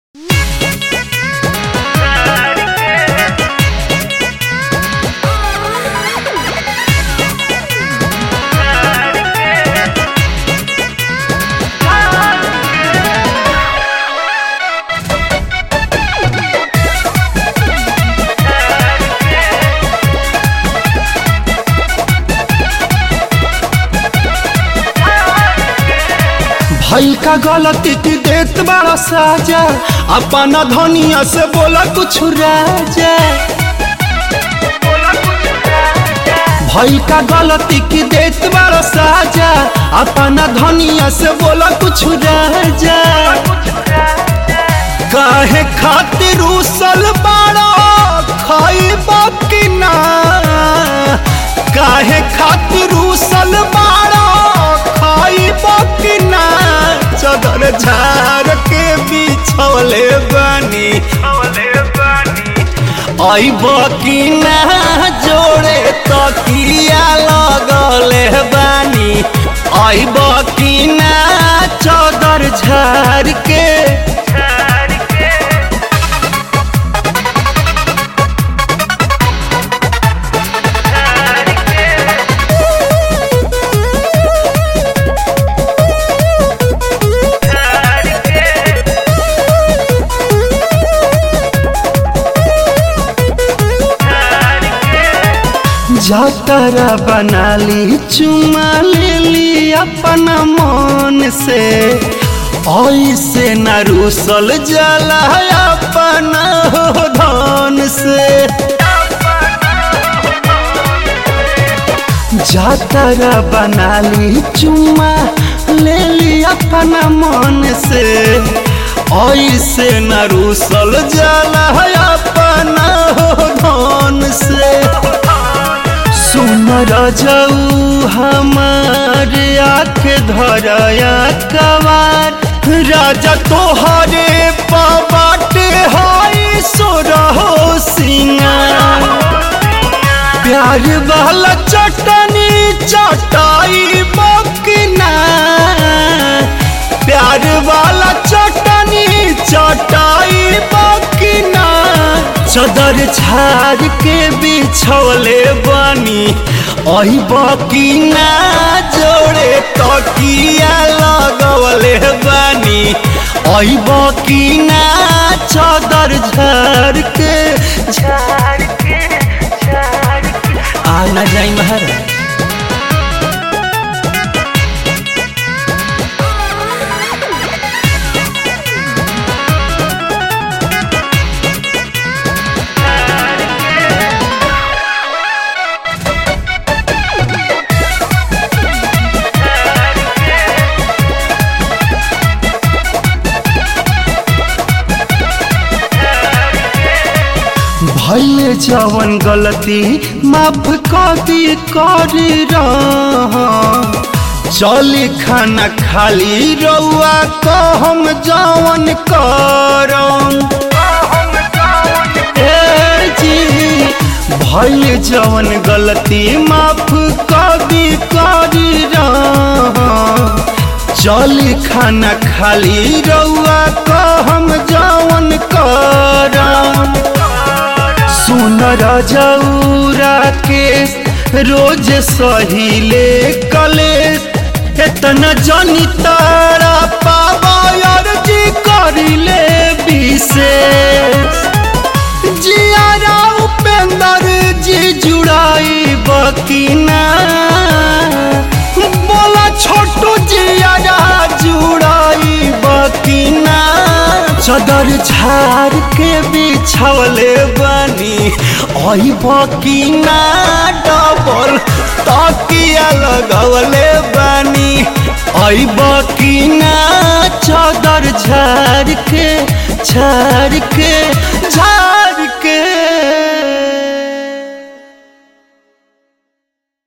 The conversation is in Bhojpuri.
भइल का गलती की देत बड़ा साजा अपना धनिया से बोला कुछ राजा भइल का गलती की देत बड़ा साजा अपना धनिया से बोला कुछ राजा काहे खातिर उसल बाड़ा खाइब कि ना काहे खातिर उसल बाड़ा खाइब कि ना चदर झार के बिछौले बनी आइब कि ना जोड़े तकिया लगले बानी आइब कि ना चदर झार के जातरा बना ली चुमा ले ली अपना मन से ऐसे न रूसल जला अपना हो धन से जातरा बना ली चुमा ले ली अपना मन से ऐसे न रूसल जला अपना हो धन से सुन रजऊ हमार आँख धरया कवार राजा तोहरे पबाट हाई सोरहो सिंगार प्यार वाला चटनी चटाई बकना प्यार वाला चटनी चटाई बकना चदर झाड़ के बिछौले बनी अही बकीना जोड़े तकिया लगवले बनी अही बकीना चदर झाड़ के झाड़ के झाड़ के आ ना जाई महाराज भैले जवन गलती माफ कदी कर चली खाना खाली रउआ कहम जवन करम ए जी भैले जवन गलती माफ कदी कर चली खाना खाली रउआ कहम जवन करम सुन रजौरा के रोज सहिले कलेश एतना जनी तारा पावर जी करिले विशेष जियारा उपेंद्र जी जुड़ाई बकीना बोला छोटू जियारा जुड़ाई बकीना चदर झाड़ के बिछौले बनी आई बकीना डबल तकिया लगवले बनी आई बकीना चदर झाड़ के झाड़ के